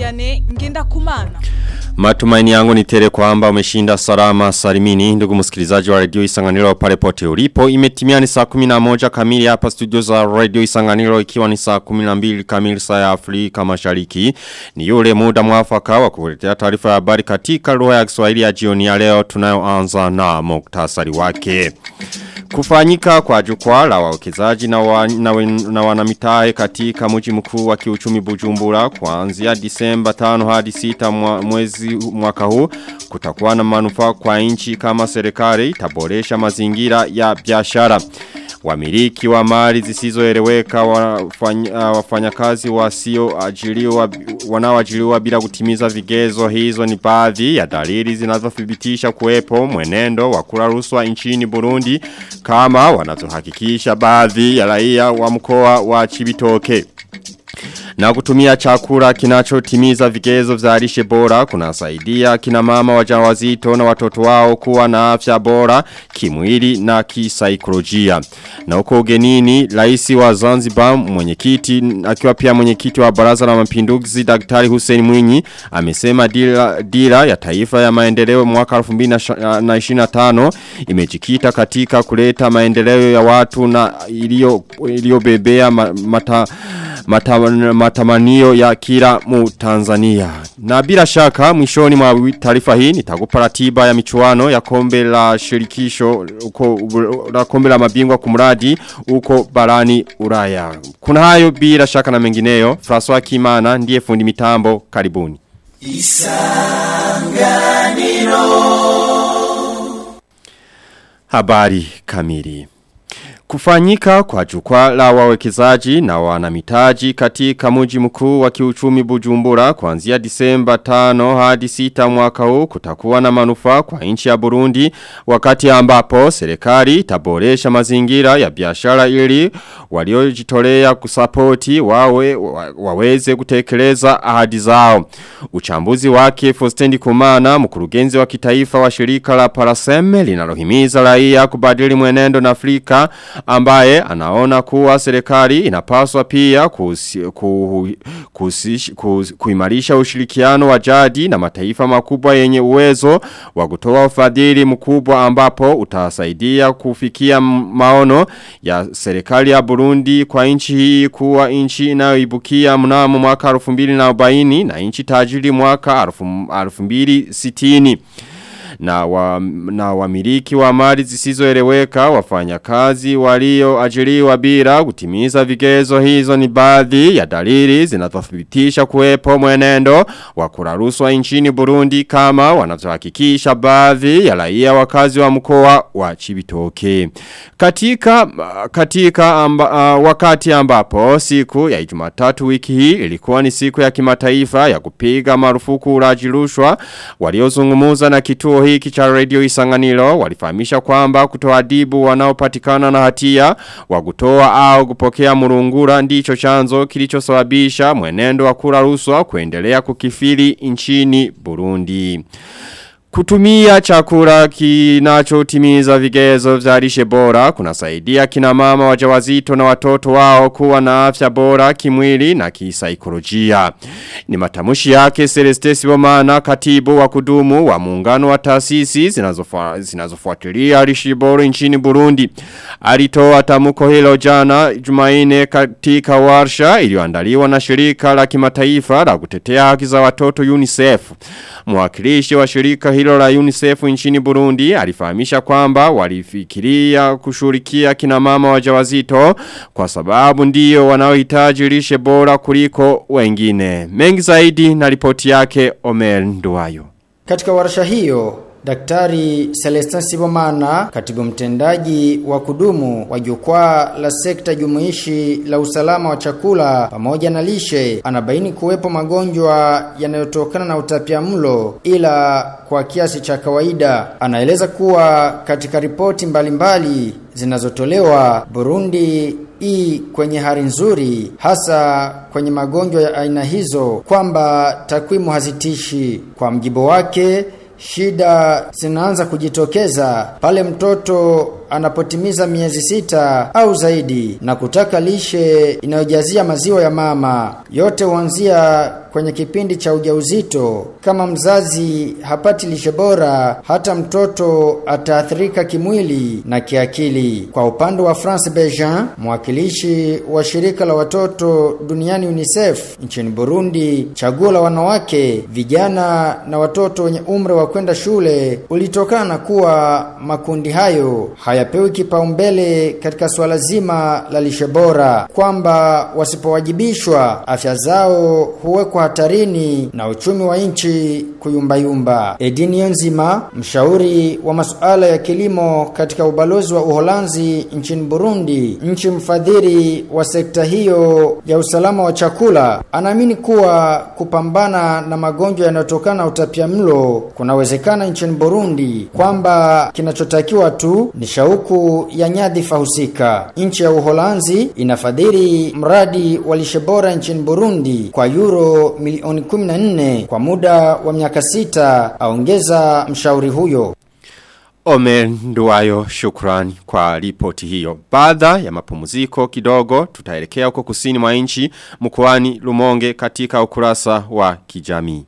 Vianney Ngendakumana. Matumaini yangu ni tele kwamba umeshinda salama salimini ndugu msikilizaji wa radio Isanganiro pale pote ulipo imetimia ni saa 11 kamili hapa studio za radio Isanganiro ikiwa ni saa 12 kamili saa ya Afrika Mashariki ni yule muda mwafaka wa kukuletea taarifa ya habari katika lugha ya Kiswahili ya jioni ya leo tunayoanza na muktasari wake Kufanyika kwa jukwaa la wawekezaji na, wa, na, na wanamitae katika mji mkuu wa kiuchumi Bujumbura kuanzia Disemba 5 hadi 6 mwa, mwezi mwaka huu kutakuwa na manufaa kwa nchi kama serikali itaboresha mazingira ya biashara. Wamiliki wa mali zisizoeleweka wafanya, wafanyakazi wasio ajiliwa wanaoajiliwa bila kutimiza vigezo hizo ni baadhi ya dalili zinazothibitisha kuwepo mwenendo wa kula rushwa nchini Burundi kama wanazohakikisha baadhi ya raia wa mkoa wa Chibitoke. Na kutumia chakula kinachotimiza vigezo vya lishe bora kunasaidia kina mama wajawazito na watoto wao kuwa na afya bora kimwili na kisaikolojia. Na huko ugenini rais wa Zanzibar mwenyekiti akiwa pia mwenyekiti wa Baraza la Mapinduzi Daktari Hussein Mwinyi amesema dira, dira ya taifa ya maendeleo mwaka 2025 imejikita katika kuleta maendeleo ya watu na iliyobebea mata mata, matamanio ya kila mu Tanzania. Na bila shaka mwishoni mwa taarifa hii nitakupa ratiba ya michuano ya kombe la shirikisho uko la kombe la mabingwa kumradi uko barani Ulaya. Kuna hayo bila shaka na mengineyo. François Kimana ndiye fundi mitambo. Karibuni. Isanganiro. Habari kamili. Kufanyika kwa jukwaa la wawekezaji na wanamitaji katika mji mkuu wa kiuchumi Bujumbura kuanzia Disemba 5 hadi 6 mwaka huu kutakuwa na manufaa kwa nchi ya Burundi wakati ambapo serikali itaboresha mazingira ya biashara ili waliojitolea kusapoti wawe waweze kutekeleza ahadi zao. Uchambuzi wake Fostendi Kumana mkurugenzi wa kitaifa wa shirika la Paraseme linalohimiza raia kubadili mwenendo na Afrika ambaye anaona kuwa serikali inapaswa pia kusi, ku, kusi, kus, kuimarisha ushirikiano wa jadi na mataifa makubwa yenye uwezo wa kutoa ufadhili mkubwa ambapo utasaidia kufikia maono ya serikali ya Burundi kwa nchi hii kuwa nchi inayoibukia mnamo mwaka 2040 na nchi tajiri mwaka 2060 na wa, na wamiliki wa mali zisizoeleweka wafanyakazi walio ajiriwa bila kutimiza vigezo hizo ni baadhi ya dalili zinazothibitisha kuwepo mwenendo wa kuraruswa nchini Burundi kama wanazohakikisha baadhi ya raia wakazi wa mkoa wa Chibitoke katika katika amba, uh, wakati ambapo siku ya Jumatatu wiki hii ilikuwa ni siku ya kimataifa ya kupiga marufuku ulaji rushwa waliozungumza na kituo hiki cha radio isanganiro walifahamisha kwamba kutoadibu wanaopatikana na hatia wa kutoa au kupokea murungura ndicho chanzo kilichosababisha mwenendo wa kura ruswa kuendelea kukifili nchini Burundi. Kutumia chakula kinachotimiza vigezo vya lishe bora kunasaidia kina mama wajawazito na watoto wao kuwa na afya bora kimwili na kisaikolojia. Ni matamushi yake Celeste Sibomana katibu wa kudumu wa muungano wa taasisi zinazofuatilia lishe bora nchini Burundi. Alitoa tamuko hilo jana Jumaine katika warsha iliyoandaliwa na shirika la kimataifa la kutetea haki za watoto UNICEF. Mwakilishi wa shirika hilo la UNICEF nchini Burundi alifahamisha kwamba walifikiria kushurikia kina mama wajawazito kwa sababu ndiyo wanaohitaji lishe bora kuliko wengine. Mengi zaidi na ripoti yake Omer Nduwayo. Katika warsha hiyo Daktari Celestin Sibomana, katibu mtendaji wa kudumu wa jukwaa la sekta jumuishi la usalama wa chakula pamoja na lishe, anabaini kuwepo magonjwa yanayotokana na utapiamlo ila kwa kiasi cha kawaida. Anaeleza kuwa katika ripoti mbalimbali zinazotolewa Burundi i kwenye hali nzuri hasa kwenye magonjwa ya aina hizo kwamba takwimu hazitishi. Kwa mjibu wake Shida zinaanza kujitokeza pale mtoto anapotimiza miezi sita au zaidi na kutaka lishe inayojazia maziwa ya mama. Yote huanzia kwenye kipindi cha ujauzito. Kama mzazi hapati lishe bora, hata mtoto ataathirika kimwili na kiakili. Kwa upande wa France Bejean, mwakilishi wa shirika la watoto duniani UNICEF nchini Burundi, chaguo la wanawake, vijana na watoto wenye umri wa kwenda shule ulitokana kuwa makundi hayo hayapewi kipaumbele katika swala zima la lishe bora, kwamba wasipowajibishwa afya zao huwekwa hatarini na uchumi wa nchi kuyumbayumba. Edini Nzima, mshauri wa masuala ya kilimo katika ubalozi wa Uholanzi nchini Burundi, nchi mfadhili wa sekta hiyo ya usalama wa chakula, anaamini kuwa kupambana na magonjwa yanayotokana na utapiamlo kunawezekana nchini Burundi, kwamba kinachotakiwa tu ni shauku ya nyadhifa husika. Nchi ya Uholanzi inafadhili mradi wa lishe bora nchini Burundi kwa euro milioni 14 kwa muda wa miaka sita, aongeza mshauri huyo. Omer Nduwayo shukrani kwa ripoti hiyo. Baada ya mapumziko kidogo tutaelekea huko kusini mwa nchi mkoani Lumonge katika ukurasa wa kijamii.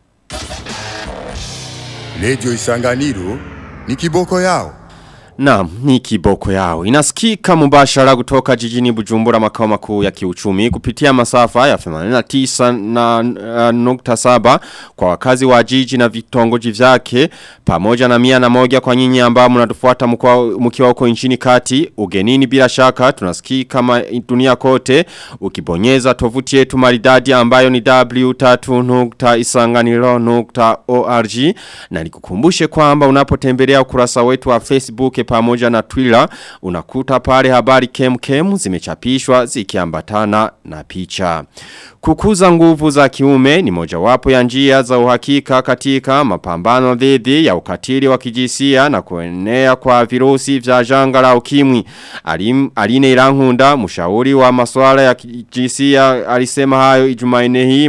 Radio Isanganiro ni kiboko yao. Naam, ni kiboko yao. Inasikika mubashara kutoka jijini Bujumbura makao makuu ya kiuchumi kupitia masafa ya 89 na uh, nukta saba kwa wakazi wa jiji na vitongoji vyake pamoja na mia na moja kwa nyinyi ambao mnatufuata mkiwa huko nchini kati ugenini bila shaka tunasikika kama dunia kote ukibonyeza tovuti yetu maridadi ambayo ni w3.isanganiro.org na nikukumbushe kwamba unapotembelea ukurasa wetu wa Facebook pamoja na Twitter unakuta pale habari kem kem zimechapishwa zikiambatana na picha. Kukuza nguvu za kiume ni mojawapo ya njia za uhakika katika mapambano dhidi ya ukatili wa kijisia na kuenea kwa virusi vya janga la ukimwi. Alim, Aline Irangunda, mshauri wa masuala ya kijisia, alisema hayo Ijumaine hii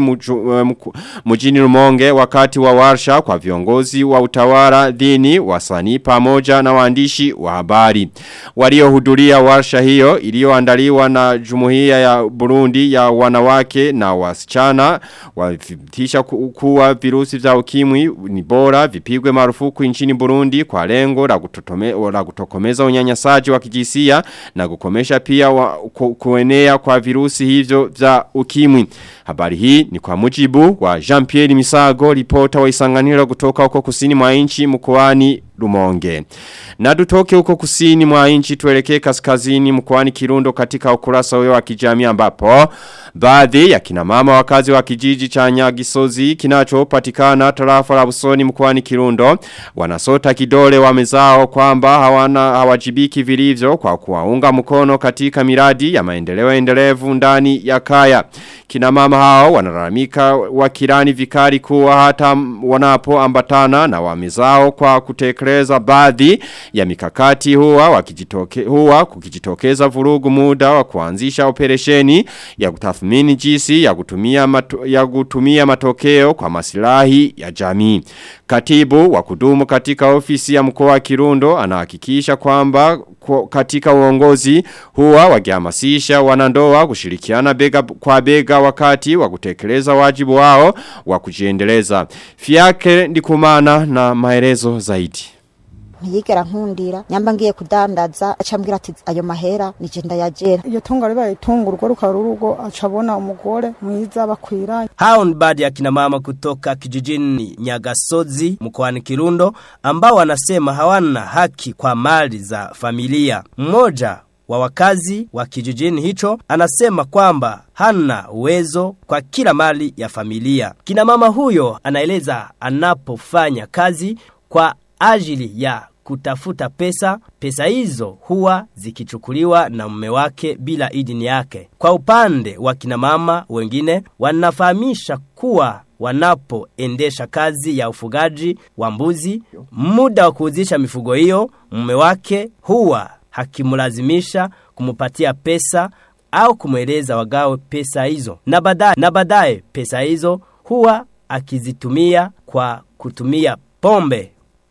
mjini Rumonge wakati wa warsha kwa viongozi wa utawala dini, wasanii pamoja na waandishi wa habari. Waliohudhuria warsha hiyo iliyoandaliwa na Jumuiya ya Burundi ya wanawake na wasichana wathibitisha kuwa virusi vya ukimwi ni bora vipigwe marufuku nchini Burundi kwa lengo la kutotome, la kutokomeza unyanyasaji wa kijisia na kukomesha pia wa, ku, kuenea kwa virusi hivyo vya ukimwi. Habari hii ni kwa mujibu wa Jean-Pierre Misago, ripota wa Isanganiro kutoka huko kusini mwa nchi mkoani Lumonge. Na tutoke huko kusini mwa nchi tuelekee kaskazini mkoani Kirundo katika ukurasa wewa kijamii ambapo baadhi ya kina mama wakazi wa kijiji cha Nyagisozi kinachopatikana tarafa la Busoni mkoani Kirundo wanasota kidole wamezao kwamba hawana hawajibiki vilivyo kwa kuwaunga mkono katika miradi ya maendeleo endelevu ndani ya kaya. Kina mama hao wanalalamika wakirani vikari kuwa hata wanapo ambatana na wamezao kwa kutekeleza baadhi ya mikakati huwa wakijitoke huwa kukijitokeza vurugu muda wa kuanzisha operesheni ya kutathmini jinsi ya kutumia mato, ya kutumia matokeo kwa masilahi ya jamii. Katibu wa kudumu katika ofisi ya mkoa wa Kirundo anahakikisha kwamba katika uongozi huwa wakihamasisha wanandoa kushirikiana bega kwa bega wakati wa kutekeleza wajibu wao wa kujiendeleza. Fiake ndikumana na maelezo zaidi ntiyigera nkundira nyamba ngiye kudandaza acambwira ati ayo mahera nije ndayagera iyo tunga ribaye itunga urugo rukaba urugo acabona umugore mwiza bakwiranye hao ni baadhi ya kina mama kutoka kijijini Nyagasozi mkoani Kirundo ambao wanasema hawana haki kwa mali za familia mmoja wa wakazi wa kijijini hicho anasema kwamba hana uwezo kwa kila mali ya familia. Kina mama huyo anaeleza anapofanya kazi kwa ajili ya kutafuta pesa, pesa hizo huwa zikichukuliwa na mume wake bila idini yake. Kwa upande wa kina mama wengine wanafahamisha kuwa wanapoendesha kazi ya ufugaji wa mbuzi, muda wa kuuzisha mifugo hiyo, mume wake huwa hakimlazimisha kumupatia pesa au kumweleza wagawe pesa hizo. Na baadaye na baadaye pesa hizo huwa akizitumia kwa kutumia pombe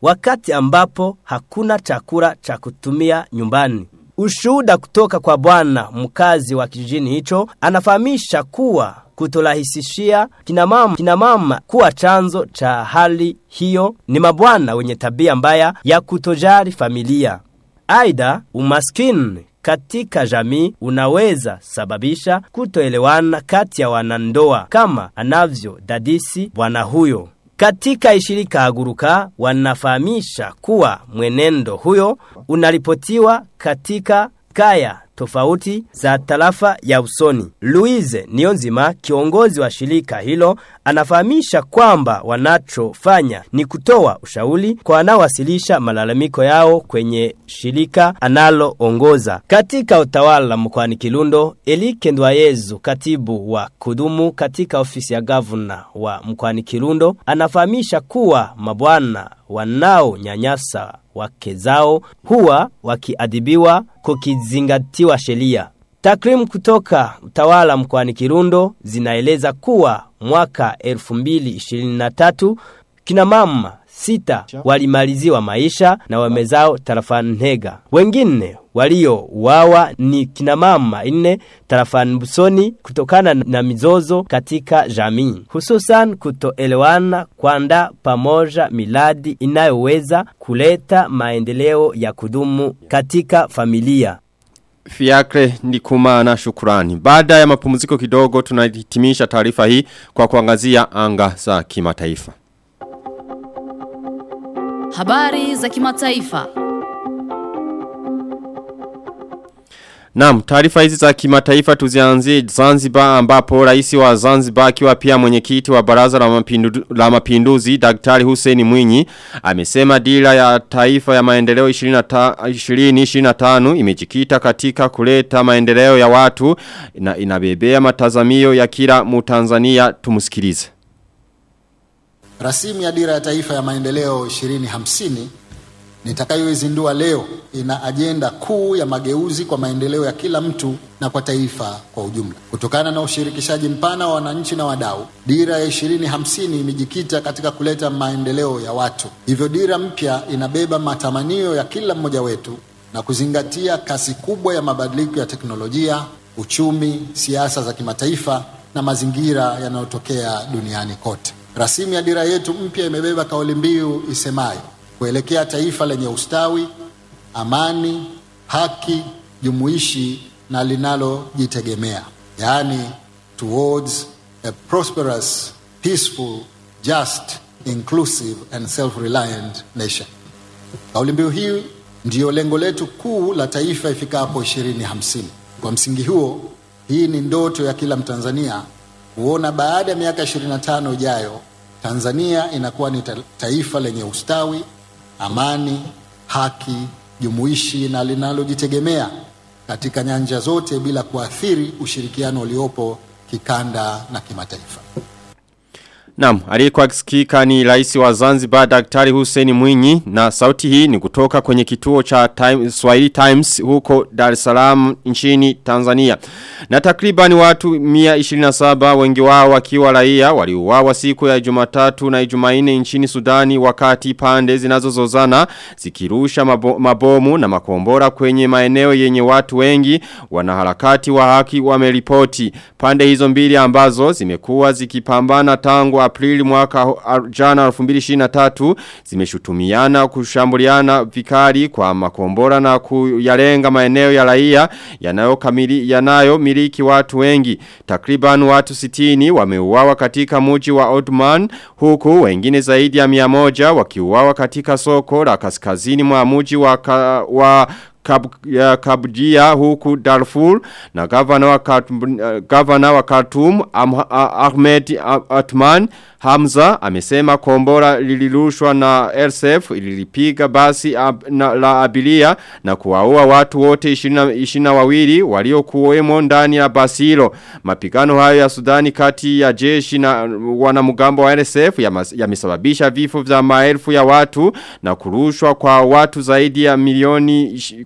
wakati ambapo hakuna chakula cha kutumia nyumbani. Ushuhuda kutoka kwa bwana mkazi wa kijijini hicho anafahamisha kuwa kutorahisishia kina mama, kina mama kuwa chanzo cha hali hiyo ni mabwana wenye tabia mbaya ya kutojali familia. Aidha, umaskini katika jamii unaweza sababisha kutoelewana kati ya wanandoa kama anavyo dadisi bwana huyo. Katika ishirika aguruka wanafahamisha kuwa mwenendo huyo unaripotiwa katika kaya tofauti za tarafa ya usoni. Louise Nionzima, kiongozi wa shirika hilo, anafahamisha kwamba wanachofanya ni kutoa ushauri kwa wanaowasilisha malalamiko yao kwenye shirika analoongoza. Katika utawala mkoani Kirundo, Elike Ndwayezu, katibu wa kudumu katika ofisi ya gavana wa mkoani Kirundo, anafahamisha kuwa mabwana wanaonyanyasa wake zao huwa wakiadhibiwa kukizingatiwa sheria. Takrimu kutoka utawala mkoani Kirundo zinaeleza kuwa mwaka 2023 kina mama sita walimaliziwa maisha na wamezao tarafani Ntega. Wengine walio wawa ni kina mama nne tarafani Busoni kutokana na mizozo katika jamii. Hususan kutoelewana kwanda pamoja miladi inayoweza kuleta maendeleo ya kudumu katika familia. Fiakre ndikumana shukurani. Baada ya mapumziko kidogo tunahitimisha taarifa hii kwa kuangazia anga za kimataifa. Habari za kimataifa. Naam, taarifa hizi za kimataifa tuzianzie Zanzibar ambapo rais wa Zanzibar akiwa pia mwenyekiti wa baraza la, mapindu, la mapinduzi Daktari Hussein Mwinyi amesema dira ya taifa ya maendeleo 2025 imejikita katika kuleta maendeleo ya watu na inabebea matazamio ya kila Mutanzania tumusikilize. Rasimu ya dira ya taifa ya maendeleo 2050 nitakayoizindua leo ina ajenda kuu ya mageuzi kwa maendeleo ya kila mtu na kwa taifa kwa ujumla. Kutokana na ushirikishaji mpana wa wananchi na wadau, dira ya 2050 imejikita katika kuleta maendeleo ya watu. Hivyo dira mpya inabeba matamanio ya kila mmoja wetu na kuzingatia kasi kubwa ya mabadiliko ya teknolojia, uchumi, siasa za kimataifa na mazingira yanayotokea duniani kote. Rasimu ya dira yetu mpya imebeba kauli mbiu isemayo kuelekea taifa lenye ustawi, amani, haki, jumuishi na linalojitegemea, yaani towards a prosperous, peaceful, just, inclusive and self-reliant nation. Kauli mbiu hii ndiyo lengo letu kuu la taifa ifikapo 2050. Kwa msingi huo, hii ni ndoto ya kila Mtanzania kuona baada ya miaka 25 ijayo Tanzania inakuwa ni taifa lenye ustawi, amani, haki, jumuishi na linalojitegemea katika nyanja zote bila kuathiri ushirikiano uliopo kikanda na kimataifa. Naam, aliyekuwa akisikika ni rais wa Zanzibar Daktari Hussein Mwinyi na sauti hii ni kutoka kwenye kituo cha time, Swahili Times huko Dar es Salaam nchini Tanzania. Na takriban watu 127 wengi wao wakiwa raia waliuawa siku ya Jumatatu na Jumanne nchini Sudani wakati pande zinazozozana zikirusha mabo, mabomu na makombora kwenye maeneo yenye watu wengi wanaharakati wa haki wameripoti. Pande hizo mbili ambazo zimekuwa zikipambana tangu Aprili mwaka jana 2023 zimeshutumiana kushambuliana vikali kwa makombora na kuyalenga maeneo ya raia yanayokamili yanayo miliki watu wengi. Takriban watu 60 wameuawa katika mji wa Ottoman huku wengine zaidi ya 100 wakiuawa katika soko la kaskazini mwa mji wa, ka, wa Kab, ya Kabjia huku Darfur na gavana wa, Khartoum, uh, gavana wa Khartoum Ahmed Atman Hamza amesema kombora lilirushwa na RSF lilipiga basi ab, na, la abilia na kuwaua watu wote 20 wawili waliokuwemo ndani ya basi hilo. Mapigano hayo ya Sudani kati ya jeshi na wanamgambo wa RSF yamesababisha ya vifo vya maelfu ya watu na kurushwa kwa watu zaidi ya milioni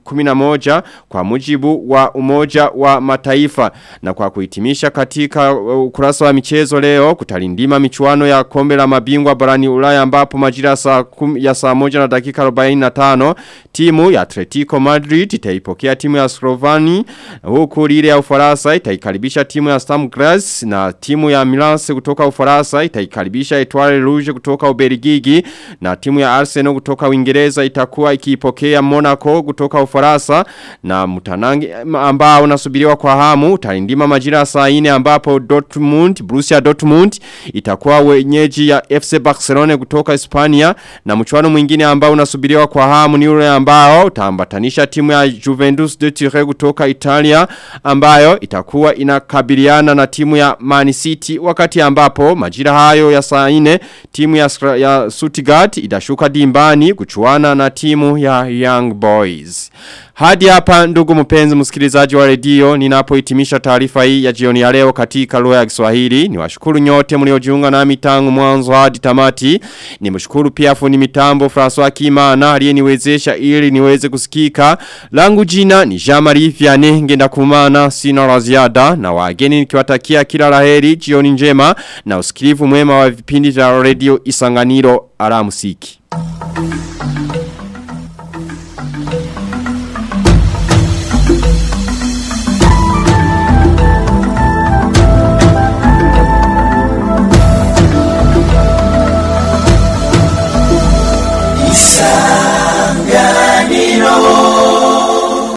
11 kwa mujibu wa umoja wa mataifa. Na kwa kuhitimisha katika uh, ukurasa wa michezo leo kutalindima michuano ya kombe la mabingwa barani ulaya ambapo majira saa kum, ya saa moja na dakika 45 timu ya Atletico Madrid itaipokea timu ya Slovani huku lile ya Ufaransa itaikaribisha timu ya Stam Graz na timu ya Milan kutoka Ufaransa itaikaribisha Etoile Rouge kutoka Ubelgiji na timu ya Arsenal kutoka Uingereza itakuwa ikiipokea Monaco kutoka Ufaransa na mtanangi ambao unasubiriwa kwa hamu utalindima majira saa 4 ambapo Dortmund Borussia Dortmund itakuwa wenyeji ya FC Barcelona kutoka Hispania na mchuano mwingine ambao unasubiriwa kwa hamu ni ule ambao utaambatanisha timu ya Juventus de Turin kutoka Italia ambayo itakuwa inakabiliana na timu ya Man City wakati ambapo majira hayo ya saa 4 timu ya, ya Stuttgart itashuka dimbani kuchuana na timu ya Young Boys. Hadi hapa ndugu mpenzi msikilizaji wa redio ninapohitimisha taarifa hii ya jioni ya leo katika lugha ya Kiswahili. Niwashukuru nyote mliojiunga nami tangu mwanzo hadi tamati. Nimshukuru pia fundi mitambo François Kimana aliyeniwezesha ili niweze kusikika. Langu jina ni Jean-Marie Vianney ngenda kumana sina la ziada na wageni nikiwatakia kila laheri jioni njema na usikilivu mwema wa vipindi vya redio Isanganiro alamusiki.